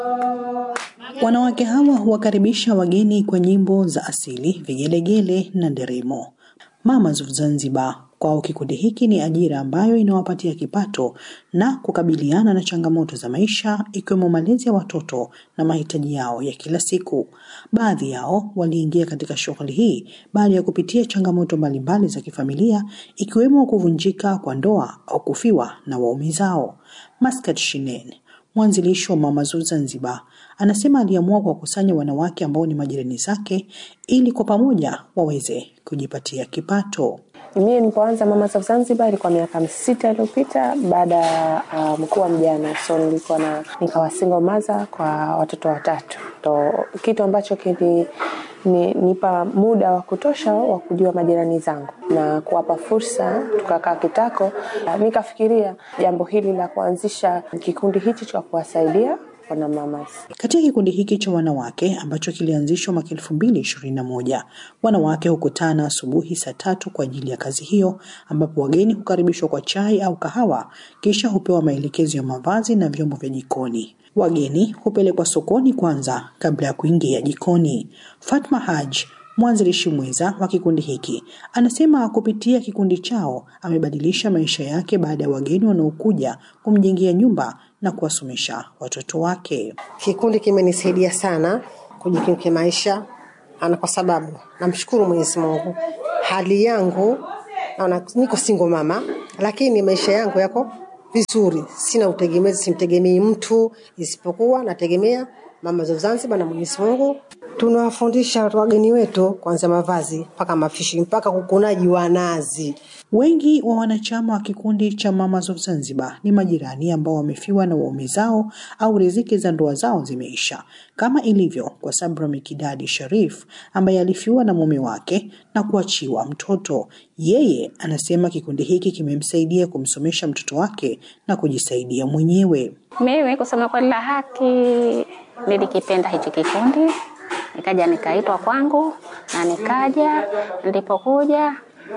Wanawake hawa huwakaribisha wageni kwa nyimbo za asili, vigelegele na nderemo. Mamas of Zanzibar kwao kikundi hiki ni ajira ambayo inawapatia kipato na kukabiliana na changamoto za maisha ikiwemo malezi ya watoto na mahitaji yao ya kila siku. Baadhi yao waliingia katika shughuli hii baada ya kupitia changamoto mbalimbali za kifamilia ikiwemo kuvunjika kwa ndoa au kufiwa na waume zao. Maskat Shinen mwanzilishi wa Mamas of Zanzibar anasema aliamua kuwakusanya wanawake ambao ni majirani zake ili kwa pamoja waweze kujipatia kipato. Mimi nilipoanza Mamas of Zanzibar ilikuwa miaka sita iliyopita baada ya uh, mkuu wa mjane, so nilikuwa na nikawa single mother kwa watoto watatu, ndo kitu ambacho kili ni, nipa muda wa kutosha wa kujua majirani zangu na kuwapa fursa. Tukakaa kitako, uh, nikafikiria jambo hili la kuanzisha kikundi hichi cha kuwasaidia wana mamas. Katika kikundi hiki cha wanawake ambacho kilianzishwa mwaka elfu mbili ishirini na moja, wanawake hukutana asubuhi saa tatu kwa ajili ya kazi hiyo, ambapo wageni hukaribishwa kwa chai au kahawa, kisha hupewa maelekezo ya mavazi na vyombo vya jikoni. Wageni hupelekwa sokoni kwanza kabla ya kuingia jikoni. Fatma Haj mwanzilishi mwenza wa kikundi hiki anasema kupitia kikundi chao amebadilisha maisha yake baada ya wageni wanaokuja kumjengea nyumba na kuwasomesha watoto wake. Kikundi kimenisaidia sana kujikimu kimaisha, ana kwa sababu namshukuru Mwenyezi Mungu, hali yangu naona niko single mama, lakini maisha yangu yako vizuri, sina utegemezi, simtegemei mtu isipokuwa nategemea Mama za Zanzibar na Mwenyezi Mungu. Tunawafundisha wageni wetu kuanzia mavazi mpaka mafishi mpaka kukunaji wa nazi. Wengi wa wanachama wa kikundi cha Mamas of Zanzibar ni majirani ambao wamefiwa na waume zao au riziki za ndoa zao zimeisha, kama ilivyo kwa Sabra Mikidadi Sharif ambaye alifiwa na mume wake na kuachiwa mtoto. Yeye anasema kikundi hiki kimemsaidia kumsomesha mtoto wake na kujisaidia mwenyewe. Mimi kusema kweli la haki, nilikipenda hichi kikundi, nikaja nikaitwa kwangu na nikaja. Nilipokuja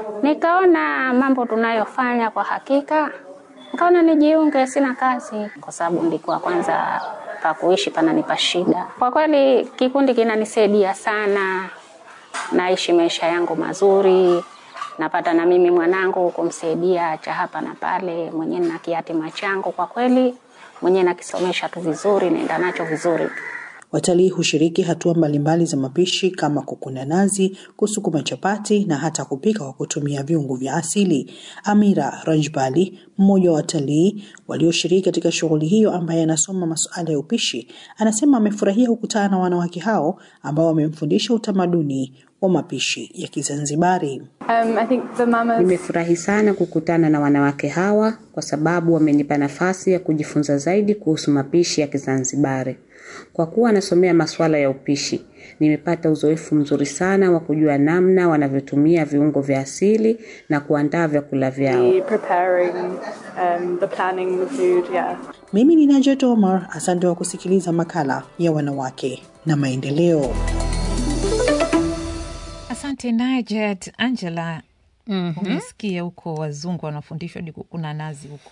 nikaona mambo tunayofanya kwa hakika, nikaona nijiunge. Sina kazi kwa sababu nilikuwa kwanza pa kuishi pananipa shida. Kwa kweli kikundi kinanisaidia sana, naishi maisha yangu mazuri napata na mimi mwanangu kumsaidia cha hapa na pale, mwenyewe na kiatima changu kwa kweli mwenyewe nakisomesha tu vizuri, naenda nacho vizuri tu. Watalii hushiriki hatua mbalimbali za mapishi kama kukuna nazi, kusukuma chapati na hata kupika kwa kutumia viungo vya asili. Amira Rajbali, mmoja wa watalii walioshiriki katika shughuli hiyo, ambaye anasoma masuala ya upishi, anasema amefurahia kukutana na wanawake hao ambao wamemfundisha utamaduni wa mapishi ya Kizanzibari. Um, I think the mamas... Nimefurahi sana kukutana na wanawake hawa kwa sababu wamenipa nafasi ya kujifunza zaidi kuhusu mapishi ya Kizanzibari. Kwa kuwa nasomea masuala ya upishi, nimepata uzoefu mzuri sana wa kujua namna wanavyotumia viungo vya asili na kuandaa vyakula vyao. the preparing, um, the planning the food, yeah. Mimi ni Najat Omar, asante kwa kusikiliza makala ya wanawake na maendeleo. Asante Najat. Angela, Mhm. umesikia huko wazungu wanafundishwa hadi kukuna nazi huko.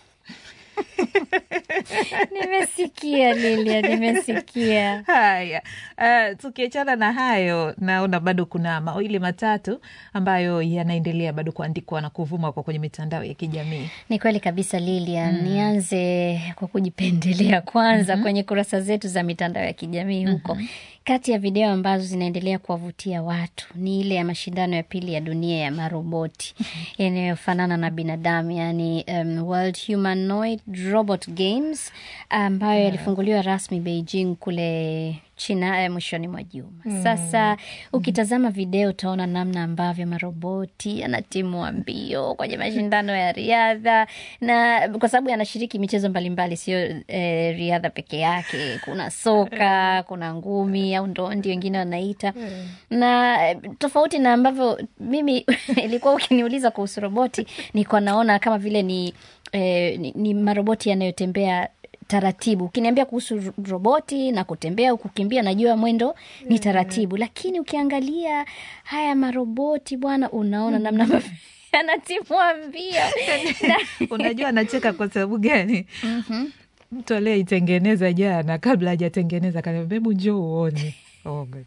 Nimesikia Lilia, nimesikia. Haya, uh, tukiachana na hayo, naona bado kuna mawili matatu ambayo yanaendelea bado kuandikwa na kuvuma kwa kwenye mitandao ya kijamii. Ni kweli kabisa Lilia. Mm. Nianze kwa kujipendelea kwanza Mhm. kwenye kurasa zetu za mitandao ya kijamii huko. Kati ya video ambazo zinaendelea kuwavutia watu ni ile ya mashindano ya pili ya dunia ya maroboti yanayofanana na binadamu, yani um, World Humanoid Robot Games ambayo Yeah. yalifunguliwa rasmi Beijing kule China eh, mwishoni mwa juma. Mm. Sasa ukitazama video utaona namna ambavyo maroboti yanatimua mbio kwenye mashindano ya riadha, na kwa sababu yanashiriki michezo mbalimbali, sio eh, riadha peke yake. Kuna soka, kuna ngumi au ndondi wengine wanaita na eh, tofauti na ambavyo mimi ilikuwa ukiniuliza kuhusu roboti, nilikuwa naona kama vile ni, eh, ni, ni maroboti yanayotembea taratibu. Ukiniambia kuhusu ro- roboti na kutembea au kukimbia, najua mwendo ni taratibu, lakini ukiangalia haya maroboti bwana, unaona namna ambavyo yanatimua mbio Unajua anacheka kwa sababu gani? mtu aliyeitengeneza jana, kabla hajatengeneza kaniambia, hebu njoo uone. Oh, God.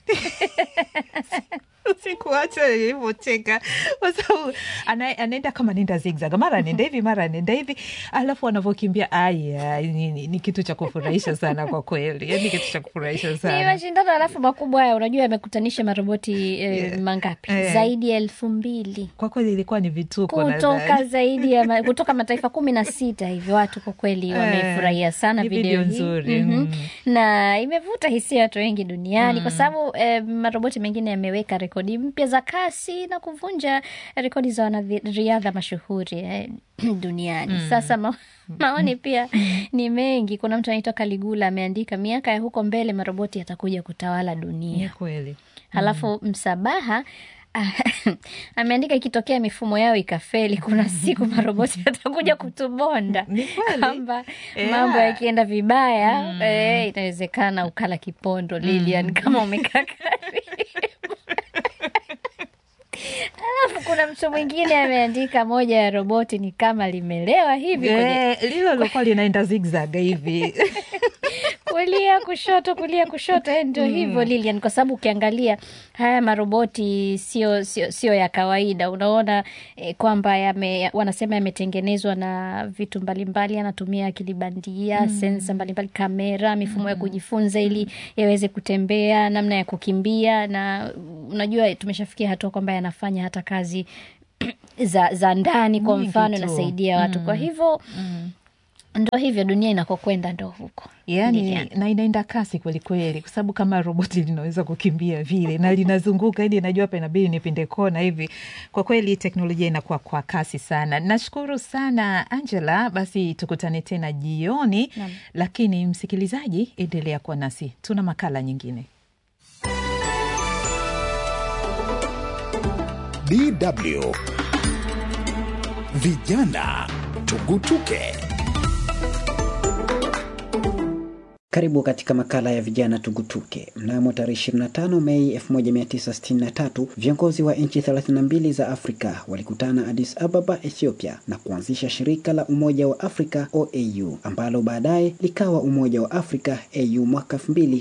Sikuacha nilivyocheka kwa sababu ana- anaenda kama nenda zigzag, mara anaenda hivi mara anaenda hivi, alafu anavyokimbia aya, ni, ni, ni kitu cha kufurahisha sana kwa kweli, yani kitu cha kufurahisha ni sana. mashindano alafu makubwa haya unajua yamekutanisha maroboti eh, mangapi Eh. zaidi ya elfu mbili Kwa kweli ilikuwa ni vituko kutoka nadhani. zaidi ya ma, kutoka mataifa kumi na sita hivi watu kwa kweli Eh, wameifurahia sana ni video, video hii nzuri, Mhm. mm. na imevuta hisia watu wengi duniani kwa sababu eh, maroboti mengine yameweka rekodi mpya za kasi na kuvunja rekodi za wanariadha mashuhuri eh, duniani sasa ma maoni pia ni mengi kuna mtu anaitwa kaligula ameandika miaka ya huko mbele maroboti yatakuja kutawala Ni dunia kweli. halafu msabaha ameandika ikitokea mifumo yao ikafeli kuna siku maroboti yatakuja kutubonda Ni kweli. kwamba Yeah. mambo yakienda vibaya eh, inawezekana ukala kipondo Lilian kama umekaa karibu alafu kuna mtu mwingine ameandika moja ya roboti ni kama limelewa hivi kwenye Eh, lilo lilokuwa linaenda zigzag hivi kulia kushoto kulia kushoto eh, ndio hivyo Lilian, kwa sababu ukiangalia haya maroboti sio sio sio ya kawaida. Unaona eh, kwamba yame, wanasema yametengenezwa na vitu mbalimbali, anatumia akili bandia sensa mbalimbali, kamera, mifumo ya kujifunza ili yaweze kutembea, namna ya kukimbia, na unajua tumeshafikia hatua kwamba yanafanya hata kazi za, za ndani kwa Nyingi mfano, tu. inasaidia watu. Kwa hivyo ndo hivyo dunia inakokwenda, ndo huko yani Lilian. na inaenda kasi kweli kweli, kwa sababu kama roboti linaweza kukimbia vile na linazunguka ili najua hapa inabidi nipinde kona hivi. Kwa kweli teknolojia inakuwa kwa kasi sana. Nashukuru sana Angela, basi tukutane tena jioni, lakini msikilizaji, endelea kuwa nasi, tuna makala nyingine. DW Vijana Tugutuke. Karibu katika makala ya vijana tugutuke. Mnamo tarehe 25 Mei 1963 viongozi wa nchi 32 za Afrika walikutana Addis Ababa, Ethiopia na kuanzisha shirika la Umoja wa Afrika OAU ambalo baadaye likawa Umoja wa Afrika AU mwaka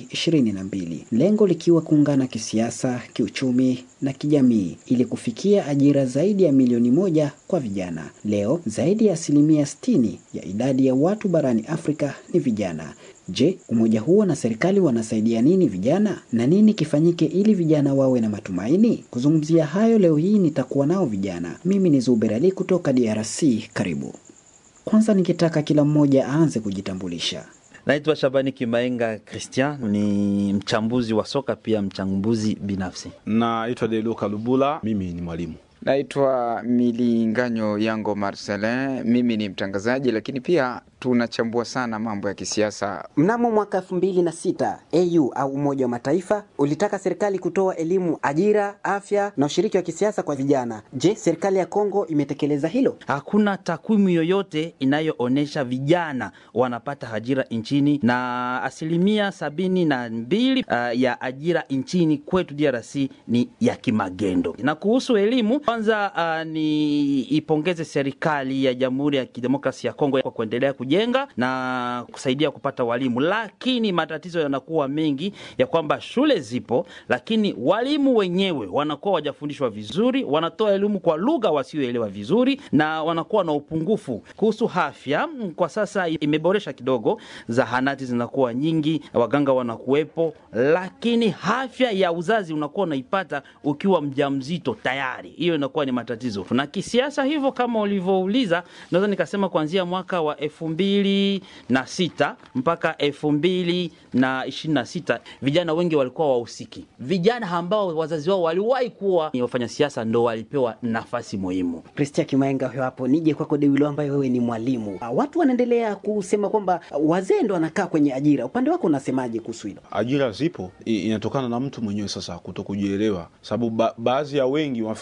2022, lengo likiwa kuungana kisiasa, kiuchumi na kijamii ili kufikia ajira zaidi ya milioni moja kwa vijana. Leo zaidi ya asilimia 60 ya idadi ya watu barani Afrika ni vijana. Je, umoja huo na serikali wanasaidia nini vijana na nini kifanyike ili vijana wawe na matumaini? Kuzungumzia hayo leo hii nitakuwa nao vijana. Mimi ni Zuber Ali kutoka DRC. Karibu. Kwanza ningetaka kila mmoja aanze kujitambulisha. Naitwa Shabani Kimaenga Christian, ni mchambuzi wa soka pia mchambuzi binafsi. Naitwa Deluka Lubula, mimi ni mwalimu. Naitwa Milinganyo Yango Marcelin, mimi ni mtangazaji, lakini pia tunachambua sana mambo ya kisiasa. Mnamo mwaka elfu mbili na sita AU au Umoja wa Mataifa ulitaka serikali kutoa elimu, ajira, afya na ushiriki wa kisiasa kwa vijana. Je, serikali ya Kongo imetekeleza hilo? Hakuna takwimu yoyote inayoonyesha vijana wanapata ajira nchini, na asilimia sabini na mbili uh, ya ajira nchini kwetu DRC ni ya kimagendo. Na kuhusu elimu, kwanza uh, ni ipongeze serikali ya Jamhuri ya Kidemokrasia ya Kongo kwa kuendelea kujenga na kusaidia kupata walimu, lakini matatizo yanakuwa mengi ya kwamba shule zipo, lakini walimu wenyewe wanakuwa wajafundishwa vizuri, wanatoa elimu kwa lugha wasioelewa vizuri, na wanakuwa na upungufu kuhusu afya. Kwa sasa imeboresha kidogo, zahanati zinakuwa nyingi, waganga wanakuwepo, lakini afya ya uzazi unakuwa unaipata ukiwa mjamzito tayari, hiyo inakuwa ni matatizo. Na kisiasa hivyo, kama ulivyouliza, naweza nikasema kuanzia mwaka wa elfu mbili na sita mpaka elfu mbili na ishirini na sita vijana wengi walikuwa wahusiki. Vijana ambao wazazi wao waliwahi kuwa ni wafanya siasa ndo walipewa nafasi muhimu. Kristia Kimaenga huyo hapo. Nije kwako Dewilo, ambaye wewe ni mwalimu. Ah, Watu wanaendelea kusema kwamba wazee ndo wanakaa kwenye ajira. Upande wako unasemaje kuhusu hilo? Ajira zipo, i- inatokana na mtu mwenyewe sasa kuto kujielewa, sababu ba baadhi ya wengi wanafikiria kwamba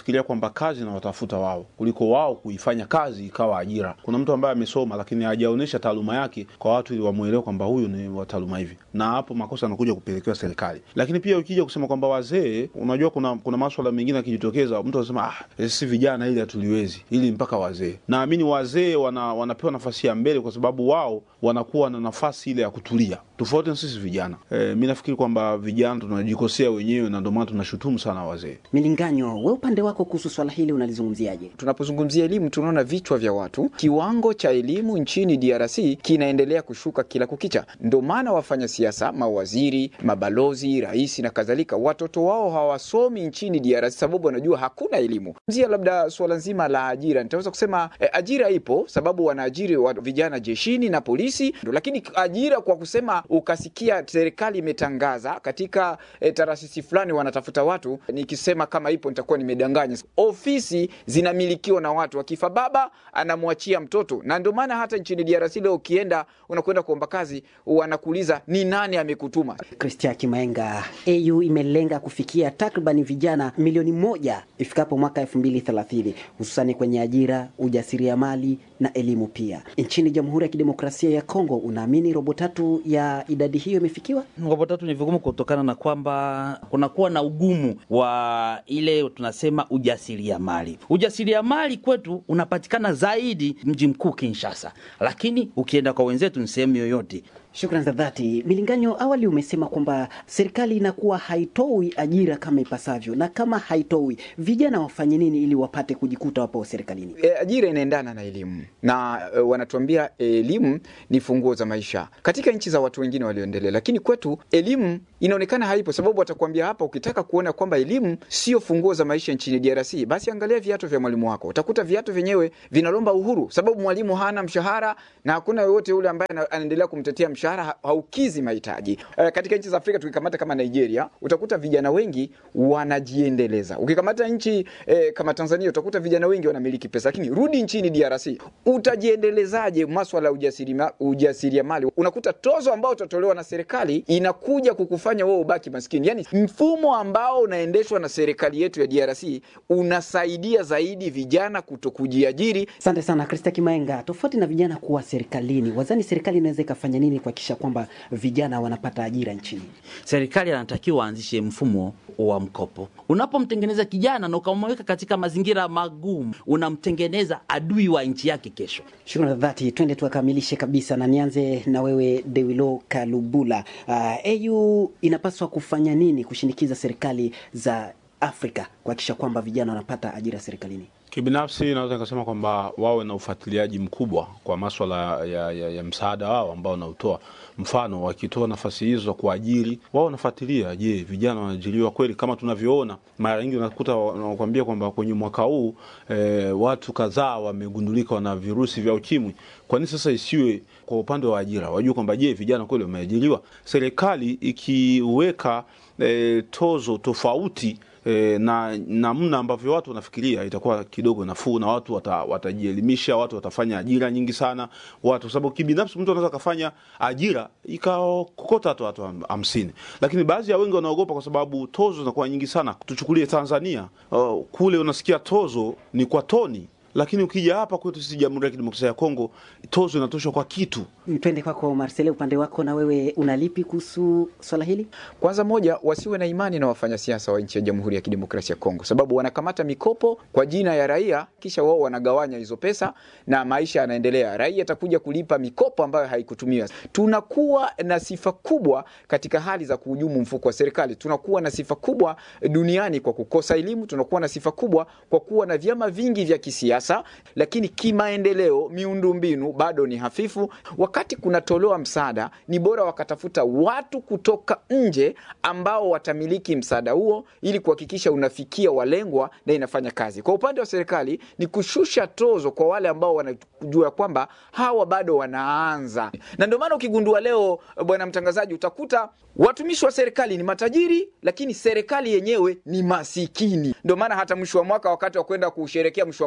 kwamba kazi inawatafuta wao kuliko wao kuifanya kazi ikawa ajira. Kuna mtu ambaye amesoma lakini hajaonyesha taaluma yake kwa watu ili wamwelewe kwamba huyu ni wa taaluma hivi, na hapo makosa yanakuja kupelekewa serikali. Lakini pia ukija kusema kwamba wazee, unajua kuna kuna maswala mengine yakijitokeza, mtu anasema ah, si vijana ili hatuliwezi, ili mpaka wazee. Naamini wazee wana, wanapewa nafasi ya mbele kwa sababu wao wanakuwa na nafasi ile ya kutulia, tofauti na sisi vijana. E, mi nafikiri kwamba vijana tunajikosea wenyewe na ndio maana tunashutumu sana wazee. Milinganyo, we upande wako kuhusu swala hili unalizungumziaje? Tunapozungumzia elimu, tunaona vichwa vya watu, kiwango cha elimu nchini DRC kinaendelea kushuka kila kukicha. Ndio maana wafanya siasa, mawaziri, mabalozi, rais na kadhalika, watoto wao hawasomi nchini DRC sababu wanajua hakuna elimu. Zia labda suala nzima la ajira, nitaweza kusema eh, ajira ipo sababu wanaajiri wa vijana jeshini na polisi, lakini ajira kwa kusema ukasikia serikali imetangaza katika eh, taasisi fulani wanatafuta watu, nikisema kama ipo nitakuwa nimedanganya. Ofisi zinamilikiwa na watu, akifa baba anamwachia mtoto, na ndio maana hata nchini DRC leo ukienda unakwenda kuomba kazi, wanakuuliza ni nani amekutuma. Christian Kimaenga, AU imelenga kufikia takriban vijana milioni moja ifikapo mwaka elfu mbili thelathini hususani kwenye ajira, ujasiriamali na elimu pia. Nchini Jamhuri ya Kidemokrasia ya Kongo, unaamini robo tatu ya idadi hiyo imefikiwa? Robo tatu ni vigumu kutokana na kwamba kunakuwa na ugumu wa ile tunasema ujasiriamali. Ujasiriamali kwetu unapatikana zaidi mji mkuu Kinshasa, lakini ukienda kwa wenzetu ni sehemu yoyote. Shukrani za dhati. Milinganyo, awali umesema kwamba serikali inakuwa haitoi ajira kama ipasavyo, na kama haitoi, vijana wafanye nini ili wapate kujikuta wapo serikalini? E, ajira inaendana na elimu na e, wanatuambia elimu ni funguo za maisha katika nchi za watu wengine walioendelea, lakini kwetu elimu inaonekana haipo, sababu watakwambia hapa, ukitaka kuona kwamba elimu sio funguo za maisha nchini DRC, basi angalia viatu vya mwalimu wako. Utakuta viatu vyenyewe vinalomba uhuru, sababu mwalimu hana mshahara na hakuna yoyote yule ambaye anaendelea kumtetea mshahara haukizi mahitaji. E, katika nchi za Afrika tukikamata kama Nigeria, utakuta vijana wengi wanajiendeleza. Ukikamata nchi e, kama Tanzania, utakuta vijana wengi wanamiliki pesa, lakini rudi nchini DRC, utajiendelezaje maswala ya ujasiriamali? Ujasiriamali unakuta tozo ambao utatolewa na serikali inakuja kukufanya wewe ubaki maskini. Yani mfumo ambao unaendeshwa na serikali yetu ya DRC unasaidia zaidi vijana kuto kujiajiri. Asante sana Krista Kimaenga. Tofauti na vijana kuwa serikalini, wazani serikali inaweza ikafanya nini kuhakikisha kwamba vijana wanapata ajira nchini? Serikali anatakiwa aanzishe mfumo wa mkopo. Unapomtengeneza kijana na ukamweka katika mazingira magumu, unamtengeneza adui wa nchi yake kesho. Shukrani za dhati. Twende tuakamilishe kabisa, na nianze na wewe Dewilo Kalubula. Uh, AU inapaswa kufanya nini kushinikiza serikali za Afrika kuhakikisha kwamba vijana wanapata ajira serikalini? Kibinafsi naweza nikasema kwamba wawe na ufuatiliaji mkubwa kwa maswala ya, ya, ya msaada wao ambao wanautoa. Mfano, wakitoa nafasi hizo za kuajiri, wao wanafuatilia, je, vijana wanaajiriwa kweli? Kama tunavyoona mara nyingi unakuta wanakuambia kwamba kwenye mwaka huu e, watu kadhaa wamegundulika wana virusi vya ukimwi. Kwa nini sasa isiwe kwa upande wa ajira, wajue kwamba je, vijana kweli wameajiriwa? Serikali ikiweka e, tozo tofauti E, na namna ambavyo watu wanafikiria itakuwa kidogo nafuu, na watu wata, watajielimisha, watu watafanya ajira nyingi sana watu, sababu kibinafsi mtu anaweza akafanya ajira ikakokota hata watu hamsini, lakini baadhi ya wengi wanaogopa kwa sababu tozo zinakuwa nyingi sana. Tuchukulie Tanzania, uh, kule unasikia tozo ni kwa toni lakini ukija hapa kwetu sisi Jamhuri ya Kidemokrasia ya Kongo tozo inatoshwa kwa kitu. Twende kwako Marcele, upande wako na wewe unalipi kuhusu swala hili? Kwanza moja, wasiwe na imani na wafanyasiasa wa nchi ya Jamhuri ya Kidemokrasia ya Kongo, sababu wanakamata mikopo kwa jina ya raia, kisha wao wanagawanya hizo pesa na maisha yanaendelea. Raia atakuja kulipa mikopo ambayo haikutumiwa. Tunakuwa na sifa kubwa katika hali za kuhujumu mfuko wa serikali. Tunakuwa na sifa kubwa duniani kwa kukosa elimu. Tunakuwa na sifa kubwa kwa kuwa na vyama vingi vya kisiasa Sa, lakini kimaendeleo miundombinu bado ni hafifu. Wakati kunatolewa msaada, ni bora wakatafuta watu kutoka nje ambao watamiliki msaada huo ili kuhakikisha unafikia walengwa na inafanya kazi. Kwa upande wa serikali ni kushusha tozo kwa wale ambao wanajua kwamba hawa bado wanaanza, na ndio maana ukigundua leo, bwana mtangazaji, utakuta watumishi wa serikali ni matajiri, lakini serikali yenyewe ni masikini. Ndio maana hata mwisho wa mwaka, wakati wa kwenda kusherekea mwisho wa mwaka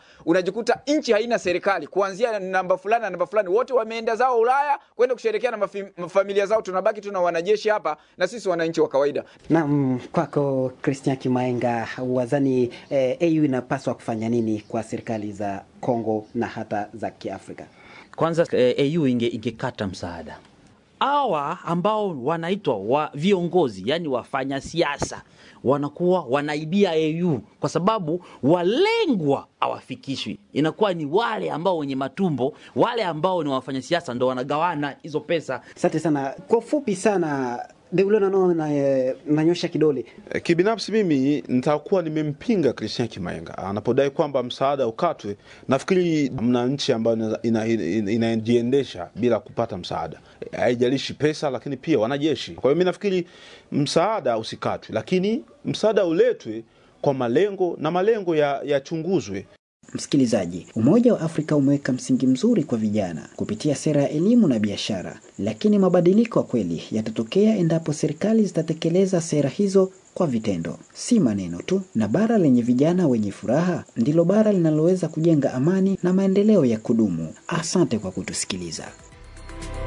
unajikuta nchi haina serikali kuanzia namba fulani na namba fulani, wote wameenda zao Ulaya kwenda kusherekea na mafi- familia zao, tunabaki tuna wanajeshi hapa na sisi wananchi wa kawaida. Naam, kwako Christian Kimaenga, wazani eh, AU inapaswa kufanya nini kwa serikali za Kongo na hata za Kiafrika? Kwanza eh, AU inge, ingekata msaada hawa ambao wanaitwa wa viongozi, yani wafanya siasa wanakuwa wanaibia AU kwa sababu walengwa hawafikishwi. Inakuwa ni wale ambao wenye matumbo, wale ambao ni wafanya siasa ndo wanagawana hizo pesa. Asante sana. Kwa ufupi sana, Deulo nano na, eh, nanyosha kidole Eh, Kibinafsi mimi nitakuwa nimempinga Christian Kimaenga anapodai kwamba msaada ukatwe. Nafikiri mna nchi ambayo ina- ina- ina- inajiendesha bila kupata msaada, Eh, haijalishi pesa, lakini pia wanajeshi. Kwa hiyo mi nafikiri msaada usikatwe, lakini msaada uletwe kwa malengo na malengo ya- yachunguzwe. Msikilizaji, Umoja wa Afrika umeweka msingi mzuri kwa vijana kupitia sera ya elimu na biashara, lakini mabadiliko ya kweli yatatokea endapo serikali zitatekeleza sera hizo kwa vitendo, si maneno tu. Na bara lenye vijana wenye furaha ndilo bara linaloweza kujenga amani na maendeleo ya kudumu. Asante kwa kutusikiliza.